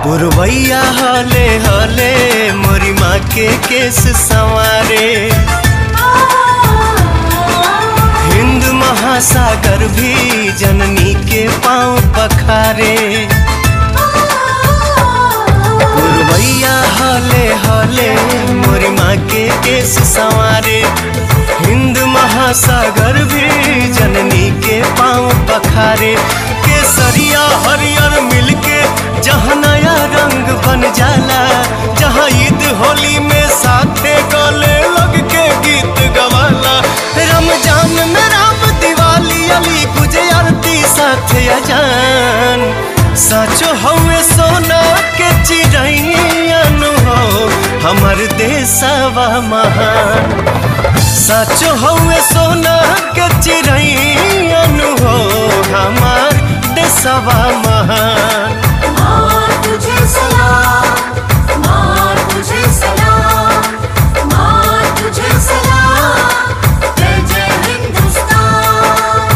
पुरवैया हले हले मोरी माँ के केस संवारे हिंद महासागर भी जननी के पाँव पखारे पुरवैया हले हले मोरी माँ के केस संवारे हिंद महासागर भी जननी के पाँव पखारे केसरिया हरियर मिलके जहाँ नया रंग बन जाला जहाँ ईद होली में साथे गले लग के गीत गवाला रमजान में राम दिवाली अली गुजे आरती साथे अजान साचो हवे सोना के चिड़ैन हो हमर देशवा महान साचो हवे सोना के चिड़ैन हो हमार देशवा महान माँ तुझे सलाम माँ तुझे सलाम माँ तुझे सलाम जय जय हिंदुस्तान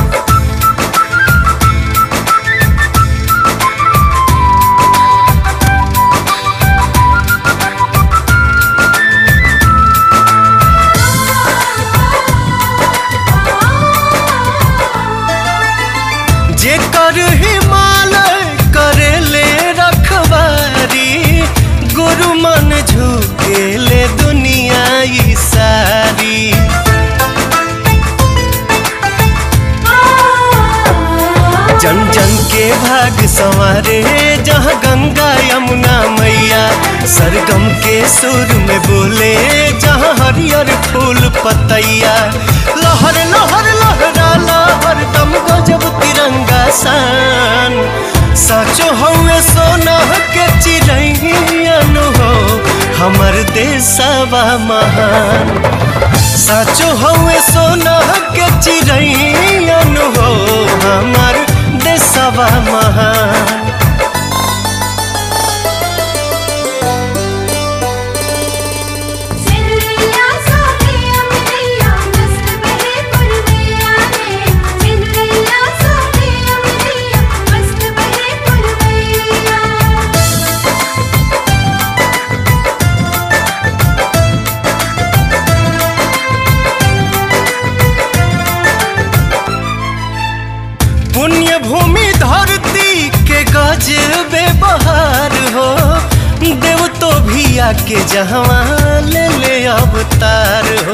जेकर हिमालय करेले रखवारी गुरु मन झुकेले दुनिया ई सारी जन जन के भाग संवारे जहाँ गंगा यमुना मैया सरगम के सुर में बोले जहाँ हरियर फूल पतैया लहर लहर लहराला हरदम गजब तिरंगा सान साचो हवे सोना के चिड़ैन हो हमर देशवा महान साचो हवे सोना के चिड़ैन हो हमर देशवा महान सिंदरिया सोनिया मिलिया मस्त बहे पुरवैया रे सिंदरिया सोनिया मिलिया मस्त बहे पुरवैया पुण्य भूमि धरती के गजबे बहार हो देव तो भी आके जहवा ले ले अवतार हो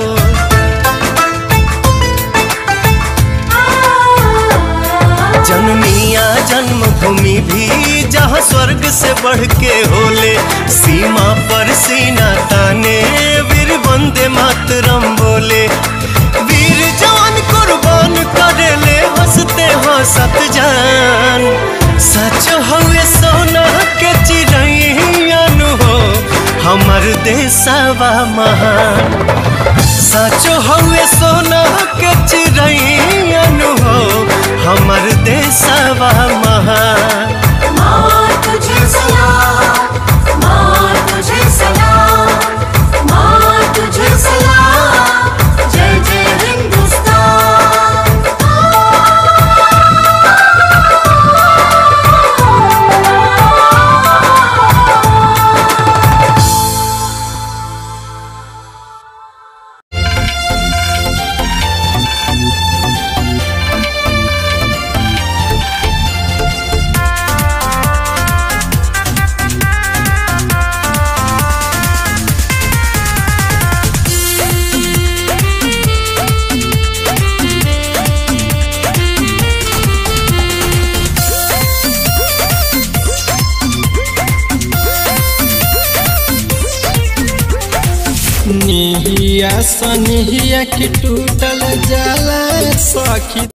जननिया जन्मभूमि भी जहाँ स्वर्ग से बढ़ के होले सीमा पर सीना ताने वीर वंदे मातरम बोले वीर जवान कुर्बान करेले हंसते हंसत जान सच हवे सोना के चिड़ैन हो हमर देशवा महान साचो हवे सोना के चिड़ैन हो हमर देशवा महान माँ तुझे सलाम माँ तुझे सलाम माँ तुझे सलाम जय जय हिंदुस्तान निहिया सनिहिया की टूटल जाला सखी